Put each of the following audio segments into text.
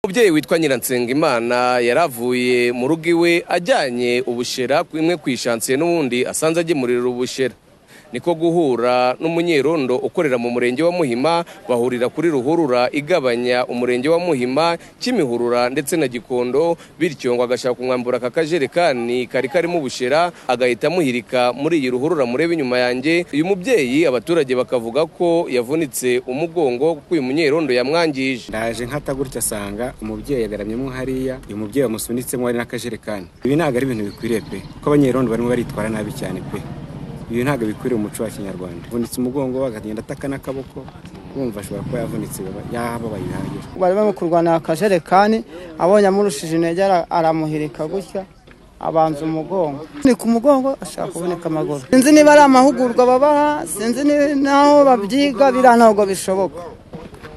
umubyeyi witwa nyiransengimana yaravuye mu rugo iwe ajyanye ubushera imwe ku ishansiye n'ubundi asanze agemurira ubushera niko guhura n'umunyerondo ukorera mu murenge wa muhima bahurira kuri ruhurura igabanya umurenge wa muhima kimihurura ndetse na gikondo bityo ngo agashaka kumwambura aka kajerekani kari karimo ubushera agahita amuhirika muri iyi ruhurura murebe inyuma yanjye uyu mubyeyi abaturage bakavuga ko yavunitse umugongo kuko uyu munyerondo yamwangije ndaje nkata gutya asanga umubyeyi agaramyemo hariya uyu mubyeyi wamusunitsemo hari n'akajerekani ibi ntabwo ari ibintu bikwiriye pe kuko abanyerondo barimo baritwara nabi cyane pe ibi ntabwo bikwiriye umuco wa kinyarwanda avunitse umugongo we akagenda ataka n'akaboko wumva ashobora kuba yavunitse yababaye bihagije bari bari kurwana akajerekani abonye amurushije intege aramuhirika gutya abanza umugongo ni ku mugongo ashaka kuboneka amaguru sinzi niba ari amahugurwa babaha sinzi n'aho babyiga biriya ntabwo bishoboka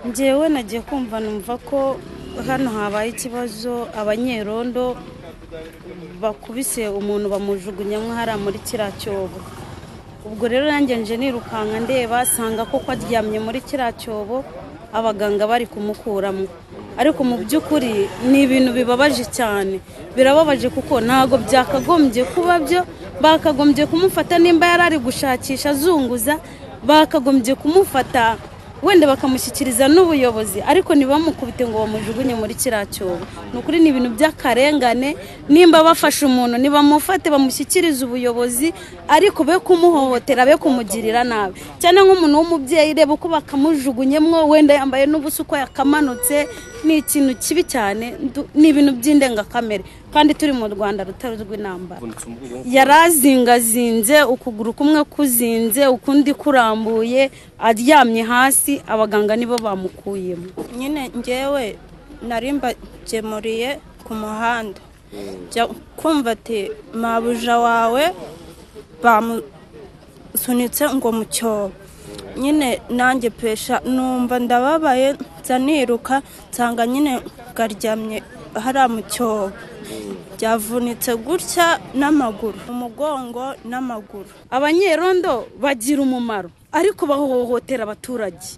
ngewe nagiye kumva numva ko hano habaye ikibazo abanyerondo bakubise umuntu bamujugunyamo hariya muri kiriya cyobo ubwo rero nanjye nje nirukanka ndeba sanga koko aryamye muri kiriya cyobo abaganga bari kumukuramo ariko mu by'ukuri ni ibintu bibabaje cyane birababaje kuko ntabwo byakagombye kuba byo bakagombye kumufata nimba yari ari gushakisha azunguza bakagombye kumufata wenda bakamushyikiriza n'ubuyobozi ariko ntibamukubite ngo bamujugunye muri kiriya cyobo ni ukuri ni ibintu by'akarengane nimba bafashe umuntu ntibamufate bamushyikirize ubuyobozi ariko be kumuhohotera be kumugirira nabi cyane nk'umuntu w'umubyeyi reba uko bakamujugunyemo wenda yambaye n'ubusa uko yakamanutse ni ikintu kibi cyane ni ibintu by'indengakamere kandi turi mu rwanda rutari rw'intambara yari azingazinze ukuguru kumwe kuzinze ukundi kurambuye aryamye hasi abaganga nibo bamukuyemo nyine ngewe nari mbagemuriye ku muhanda jya kumva ati mabuja wawe bamusunitse ngo mu cyobo nyine nanjye pesha numva ndababaye nza niruka nsanga nyine garyamye hariya mu cyobo byavunitse gutya n'amaguru umugongo n'amaguru abanyerondo bagira umumaro ariko bahohotera abaturage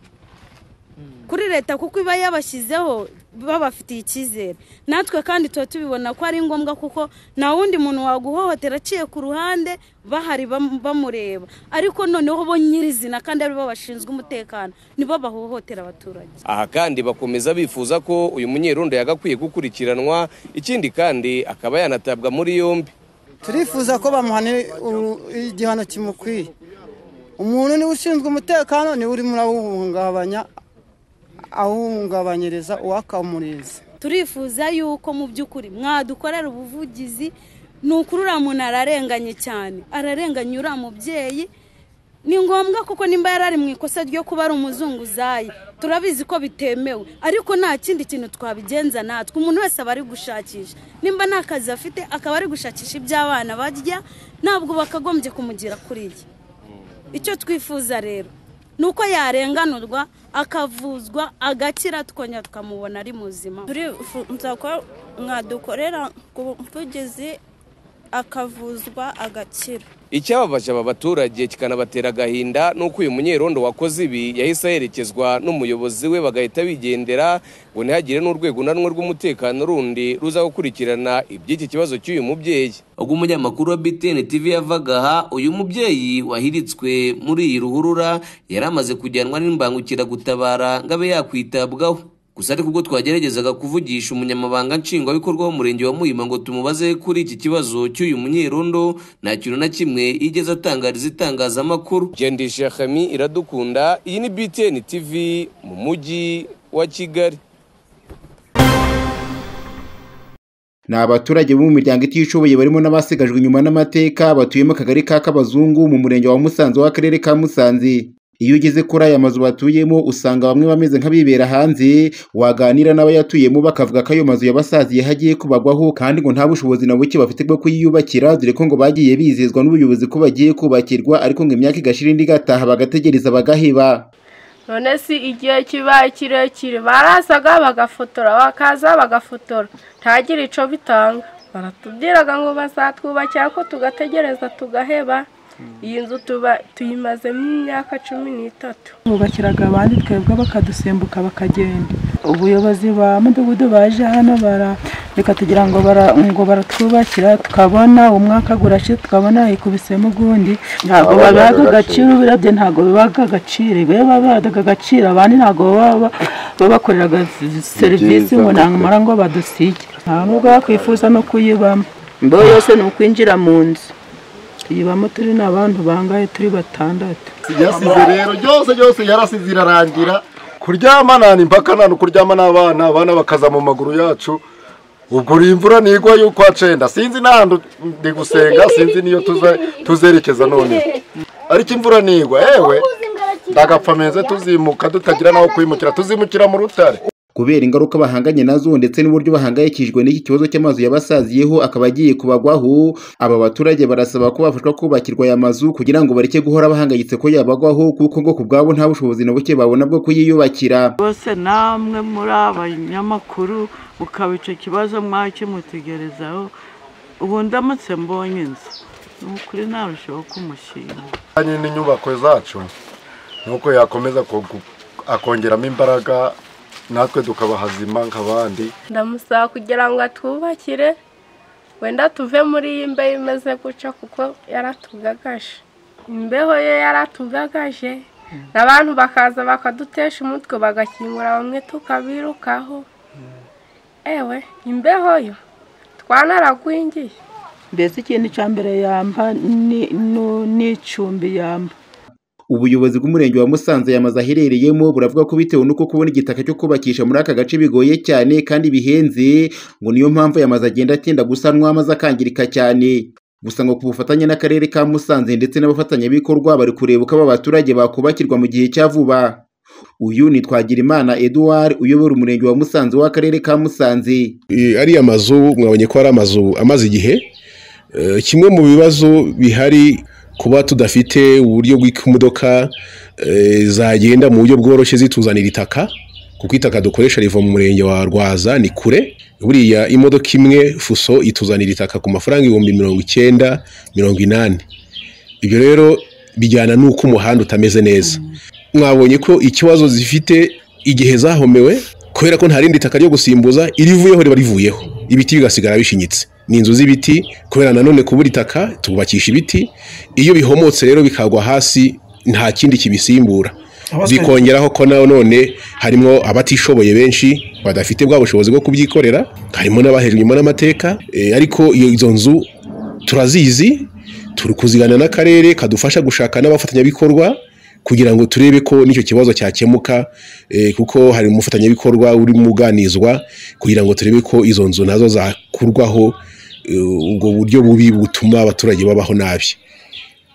kuri leta kuko iba yabashyizeho babafitiye icyizere natwe kandi tuba tubibona ko ari ngombwa kuko nta wundi muntu waguhohotera aciye ku ruhande bahari bamureba ariko noneho bo nyirizina kandi aribo bashinzwe umutekano nibo bahohotera abaturage aha kandi bakomeza bifuza ko uyu munyerundo yagakwiye gukurikiranwa ikindi kandi akaba yanatabwa muri yombi turifuza ko bamuhana igihano kimukwiye umuntu niwe ushinzwe umutekano niwe urimo urawuhungabanya awuhungabanyiriza uwakamurinze turifuza yuko mu by'ukuri mwadukorera ubuvugizi ni ukuri uriya muntu ararenganye cyane ararenganye uriya mubyeyi ni ngombwa kuko nimba yari ari mu ikosa ryo kuba ari umuzunguzayi turabizi ko bitemewe ariko nta kindi kintu twabigenza natwe umuntu wese aba ari gushakisha nimba nta kazi afite akaba ari gushakisha iby'abana barya ntabwo bakagombye kumugira kuriya icyo twifuza rero ni uko yarenganurwa akavuzwa agakira tukongera tukamubona ari muzima turifuza ko mwadukorera ku buvugizi akavuzwa agakira icyababaje aba baturage kikanabatera agahinda ni uko uyu munyerondo wakoze ibi yahise aherekezwa n'umuyobozi we bagahita bigendera ngo ntihagire n'urwego nanwe rw'umutekano rundi ruza gukurikirana iby'iki kibazo cy'uyu mubyeyi ubwo umunyamakuru wa btn tv yavaga aha uyu mubyeyi wahiritswe muri iyi ruhurura yari amaze kujyanwa n'imbangukiragutabara ngo abe yakwitabwaho gusa ariko ubwo twageragezaga kuvugisha umunyamabanga nshingwabikorwa w'umurenge wa muhima ngo tumubaze kuri iki kibazo cy'uyu munyerondo nta kintu na kimwe igeze atangariza itangazamakuru gendesha hami iradukunda iyi ni btn tv mu mujyi wa kigali ni abaturage bo mu miryango itishoboye barimo n'abasigajwe inyuma n'amateka batuye mu kagari ka kabazungu mu murenge wa musanze w'akarere ka musanze iyo ugeze kuri aya mazu batuyemo usanga bamwe bameze nk'abibera hanze waganira n'abayatuyemo bakavuga ko ayo mazu yabasaziye hagiye kubagwaho kandi ngo nta bushobozi na buke bafite bwo kuyiyubakira dore ko ngo bagiye bizezwa n'ubuyobozi ko bagiye kubakirwa ariko ngo imyaka igashira indi igataha bagategereza bagaheba none si igihe kibaye kirekire barasaga bagafotora bakaza bagafotora ntagira icyo bitanga baratubwiraga ngo bazatwubakira ko tugategereza tugaheba iyi nzu tuyimazemo imyaka cumi n'itatu twubakiraga abandi twebwe bakadusimbuka bakagenda ubuyobozi ba mudugudu baje hano barareka tugira ngo bara- ngo baratwubakira tukabona umwaka gurashe tukabona ikubisemo ugundi ntabwo babaga agaciro ubirabye ntabwo bibaga agaciro iyo babaga agaciro abandi ntabwo baba babakoreraga serivisi ngo ntamara ngo badusige nta nubwo bakwifuza no kuyibamo imbeho yose ni ukwinjira mu nzu tuyibamo turi n'abantu bangahe turi batandatu yasize rero byose byose yarasize irarangira kuryama nta impaka nta n'ukuryama n'abana abana bakaza mu maguru yacu ubwo uri imvura nigwa y'uko acenda sinzi n'ahantu ndi gusenga sinzi n'iyo tuza- tuzerekeza none ariko imvura nigwa ewe ndagapfa meze tuzimuka tutagira n'aho kwimukira tuzimukira mu rutare kubera ingaruka bahanganye nazo ndetse n'uburyo bahangayikishijwe n'iki kibazo cy'amazu yabasaziyeho akaba agiye kubagwaho aba baturage barasaba ko bafashwa kubakirwa aya mazu kugira ngo bareke guhora bahangayitse ko yabagwaho kuko ngo ku bwabo nta bushobozi na buke babona bwo kuyiyubakira bose namwe muri abanyamakuru mukaba icyo kibazo mwakimutegerezaho ubu ndamutse mbonye inzu ni ukuri narushaho kumushyira ajyanye n'inyubako zacu nuko yakomeza ku- ku- akongeramo imbaraga natwe tukaba hazima nk'abandi ndamusaba kugira ngo atwubakire wenda tuve muri iyi mbeho imeze gutya kuko yaratugagaje imbeho ye yaratugagaje n'abantu bakaza bakadutesha umutwe bagakingura bamwe tukabirukaho ewe imbeho yo twanaragwingiye mbese ikintu cya mbere yamba ni- nu- n'icumbi yamba ubuyobozi bw'umurenge wa musanze aya mazu aherereyemo buravuga ko bitewe n'uko kubona igitaka cyo kubakisha muri aka gace bigoye cyane kandi bihenze ngo niyo mpamvu aya mazu agenda atinda gusanwa maze akangirika cyane gusa ngo ku bufatanye n'akarere ka musanze ndetse n'abafatanyabikorwa bari kureba uko aba baturage bakubakirwa mu gihe cya vuba uyu ni twagirimana eduard uyobora umurenge wa musanze w'akarere ka musanze Eh, ariya mazu mwabonye ko ari amazu amaze igihe Eh, kimwe mu bibazo bihari kuba tudafite uburyo bw'uko imodoka eh, zagenda mu buryo bworoshye zituzanira itaka kuko itaka dukoresha riva mu murenge wa rwaza ni kure buriya imodoka imwe fuso ituzanira itaka ku mafaranga ibihumbi mirongo icyenda mirongo inani ibyo rero bijyana n'uko umuhanda utameze neza mwabonye ko ikibazo zifite igihe zahomewe kubera ko nta rindi taka ryo gusimbuza irivuyeho riba rivuyeho ibiti bigasigara bishinyitse ni inzu z'ibiti kubera nanone kubura itaka tubakisha ibiti iyo bihomotse rero bikagwa hasi nta kindi kibisimbura bikongeraho ko na none harimo abatishoboye benshi badafite bwa bushobozi bwo kubyikorera harimo n'abahejwe inyuma n'amateka Eh, ariko iyo izo nzu turazizi turi kuzigana n'akarere kadufasha gushaka n'abafatanyabikorwa kugira ngo turebe ko n'icyo kibazo cyakemuka eh, kuko hari umufatanyabikorwa urimo uganizwa kugira ngo turebe ko izo nzu nazo zakurwaho eh, ubwo buryo bubi butuma abaturage babaho nabi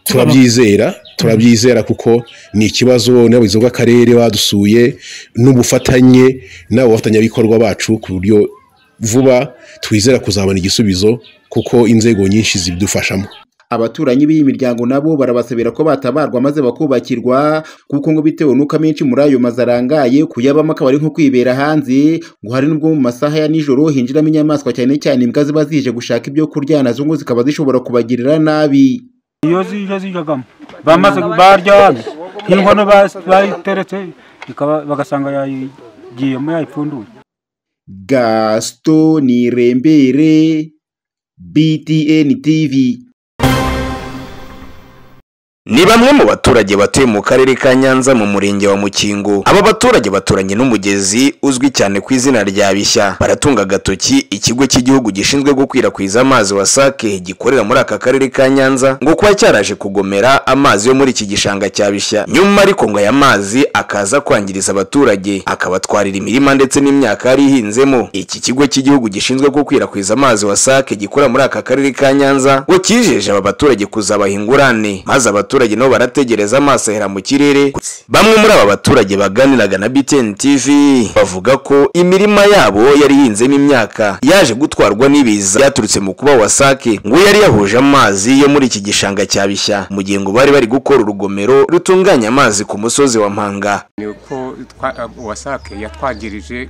turabyizera turabyizera kuko ni ikibazo n'abayobozi bw'akarere badusuye n'ubufatanye n'abo bafatanyabikorwa bacu ku buryo vuba twizera kuzabona igisubizo kuko inzego nyinshi zibidufashamo abaturanyi b'iyi miryango nabo barabasabira ko batabarwa maze bakubakirwa kuko ngo bitewe n'uko amenshi muri ayo mazu arangaye kuyabamo akaba ari nko kwibera hanze ngo hari n'ubwo mu masaha ya nijoro hinjiramo inyamaswa cyane cyane imbwa ziba zije gushaka ibyo kurya nazo ngo zikaba zishobora kubagirira nabi iyo zije zijagamo bamaze baryamye nk'inkono bas- bayiteretse ikaba- bagasanga yayigiyemo yayipfunduye gaston nirembere btn tv ni bamwe mu baturage batuye mu karere ka nyanza mu murenge wa mukingo aba baturage baturanye n'umugezi uzwi cyane ku izina rya bishya baratunga agatoki ikigo cy'igihugu gishinzwe gukwirakwiza amazi wasake gikorera muri aka karere ka nyanza ngo kuba cyaraje kugomera amazi yo muri iki gishanga cya bishya nyuma ariko ngo aya mazi akaza kwangiriza abaturage akabatwarira imirima ndetse n'imyaka yari ihinzemo iki kigo cy'igihugu gishinzwe gukwirakwiza amazi wasake gikorera muri aka karere ka nyanza ngo kijeje aba baturage kuzabaha ingurane maze abaturage nabo barategereza amaso ahera mu kirere bamwe muri aba baturage baganiraga na BTN TV bavuga ko imirima yabo yari ihinzemo imyaka yaje gutwarwa n'ibiza byaturutse mu kuba wasake ngo yari yahuje amazi yo muri iki gishanga cya bishya mu gihe ngo bari bari gukora urugomero rutunganya amazi ku musozi wa mpanga ni uko twa- wasake yatwangirije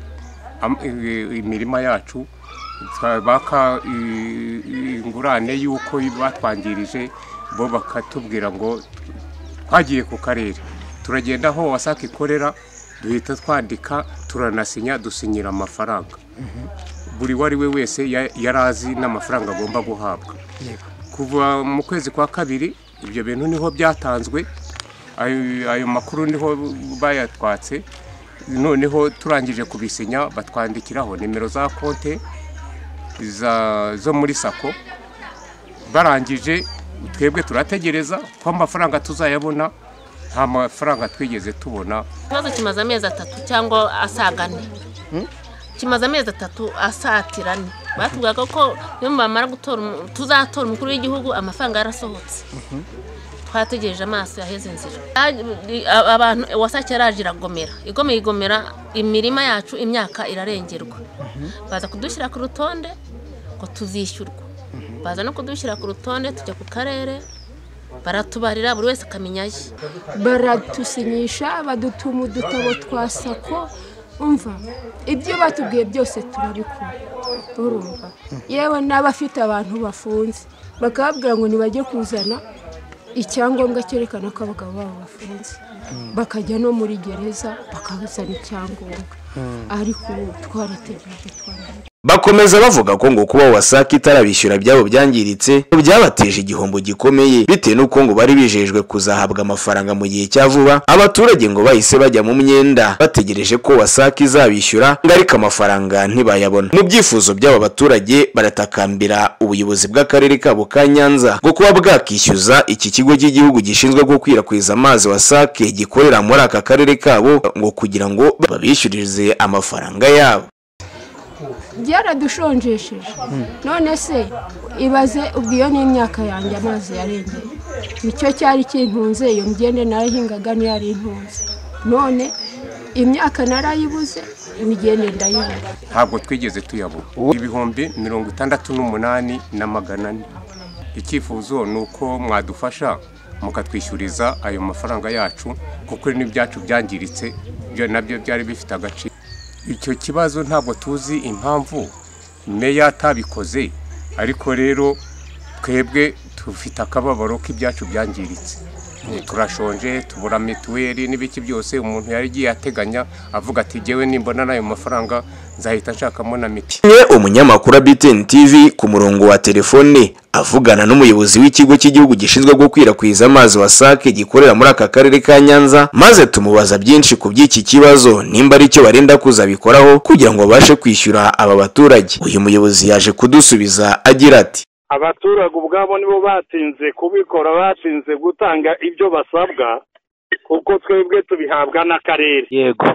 am- i- imirima yacu baka ingurane y'uko batwangirije bo bakatubwira ngo twagiye ku karere turagenda aho wasake ikorera duhita twandika turanasinya dusinyira amafaranga buri uwo ari we wese ya- yari azi n'amafaranga agomba guhabwa kuva mu kwezi kwa kabiri ibyo bintu niho byatanzwe ayo ayo makuru niho bayatwatse noneho turangije kubisinya batwandikiraho nimero za konte za- zo muri sako barangije twebwe turategereza ko amafaranga tuzayabona nta mafaranga twigeze tubona ikibazo kimaze amezi atatu cyangwa asaga ane kimaze amezi atatu asatira ane batubwaga ko iyo bamara gutora umu- tuzatora umukuru w'igihugu amafaranga yarasohotse twategereje amaso yaheze inzira Yaje- a- abantu wasake yaraje iragomera igomeye igomera imirima yacu imyaka irarengerwa baza kudushyira ku rutonde ngo tuzishyurwa baza no kudushyira ku rutonde tujya ku karere baratubarira buri wese akamenya ye baratusinyisha badutuma udutabo twa sako umva ibyo batubwiye byose turabikora urumva yewe n'abafite abantu bafunze bakababwira ngo ntibajye kuzana icyangombwa cyerekana ko abagabo babo bafunze bakajya no muri gereza bakazana icyangombwa ariko ubu twarategereje twarategereje bakomeza bavuga ko ngo kuba wasake itarabishyura ibyabo byangiritse ngo byabateje igihombo gikomeye bitewe n'uko ngo bari bijejwe kuzahabwa amafaranga mu gihe cya vuba abaturage ngo bahise bajya mu myenda bategereje ko wasake izabishyura ngo ariko amafaranga ntibayabona mu byifuzo by'aba baturage baratakambira ubuyobozi bw'akarere kabo ka nyanza ngo kuba bwakishyuza iki kigo cy'igihugu gishinzwe gukwirakwiza amazi wasake gikorera muri aka karere kabo ngo kugira ngo babishyuririze amafaranga yabo byaradushonjesheje none se ibaze ubwo iyo ni imyaka yanjye amazi yarengeye nicyo cyari kintunze iyo mgende narahingaga niyo ari intunze none imyaka narayibuze imigende ndayibura ntabwo twigeze tuyabona ibihumbi mirongo itandatu n'umunani na magana ane icyifuzo ni uko mwadufasha mukatwishyuriza ayo mafaranga yacu kuko n'ibyacu byangiritse byo nabyo byari bifite agaciro icyo kibazo ntabwo tuzi impamvu meya atabikoze ariko rero twebwe dufite akababaro k'ibyacu byangiritse turashonje tubura mituweli n'ibiki byose umuntu yari agiye ateganya avuga ati jyewe nimbona n'ayo mafaranga nzahita nshakamo na miti Kimwe umunyamakuru wa BTN TV ku murongo wa telefone avugana n'umuyobozi w'ikigo cy'igihugu gishinzwe gukwirakwiza amazi WASAC gikorera muri aka karere ka Nyanza maze tumubaza byinshi ku by'iki kibazo nimba ari cyo barenda kuzabikoraho kugira ngo babashe kwishyura aba baturage uyu muyobozi yaje kudusubiza agira ati abaturage ubwabo nibo batinze kubikora batinze gutanga ibyo basabwa kuko twebwe tubihabwa n'akarere yego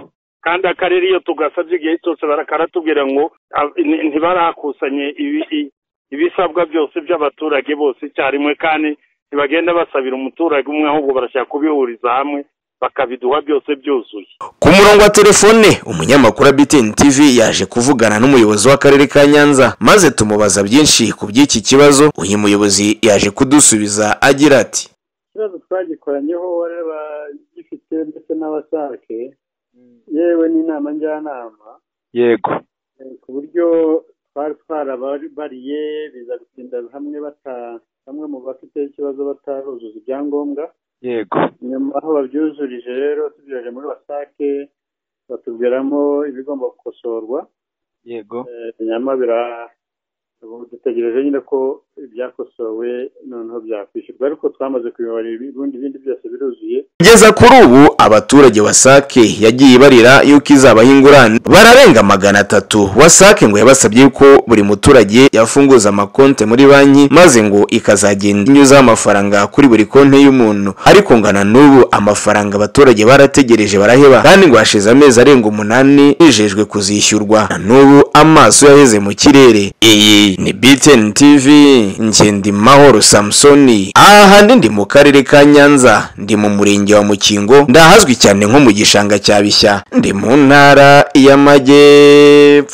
kandi akarere iyo tugasabye igihe cyose bara- karatubwira ngo "Ah, ni- ntibarakusanye ibi- i- ibisabwa byose by'abaturage bose icyarimwe kandi ntibagenda basabira umuturage umwe ahubwo barashaka kubihuriza hamwe bakabiduha byose byuzuye ku murongo wa telefone umunyamakuru wa BTN TV yaje kuvugana n'umuyobozi w'akarere ka Nyanza maze tumubaza byinshi ku by'iki kibazo uyu muyobozi yaje kudusubiza agira ati ikibazo twagikoranyeho abagifite ndetse n'abasake yewe n'inama njyanama yego eh, ku buryo twari twarabariye biza gutinda hamwe bata bamwe mu bafite ikibazo bataruzuza ibyangombwa yego nyuma aho babyuzurije rero tubyoheje muri wasake batubwiramo ibigomba gukosorwa yego Eh, nyama bira ubu dutegereje nyine ko ibyakosowe noneho byakwishyurwa ariko twamaze kubibarira ibibundi bindi byose biruzuye kugeza kuri ubu abaturage wasake yagiye ibarira yuko izabaha ingurane bararenga magana atatu wasake ngo yabasabye yuko buri muturage yafunguza amakonte muri banki maze ngo ikazagenda inyuzaho amafaranga kuri buri konte y'umuntu ariko ngana n'ubu amafaranga abaturage barategereje baraheba kandi ngo hashize amezi arenga umunani bijejwe kuzishyurwa na n'ubu amaso yaheze mu kirere iyi ni BTN TV Nkendimahoro Samsoni aha handi ndi mu karere ka Nyanza ndi mu murenge wa Mukingo ndahazwi cyane nko mu gishanga cya Bishya ndi mu ntara y'Amajyepfo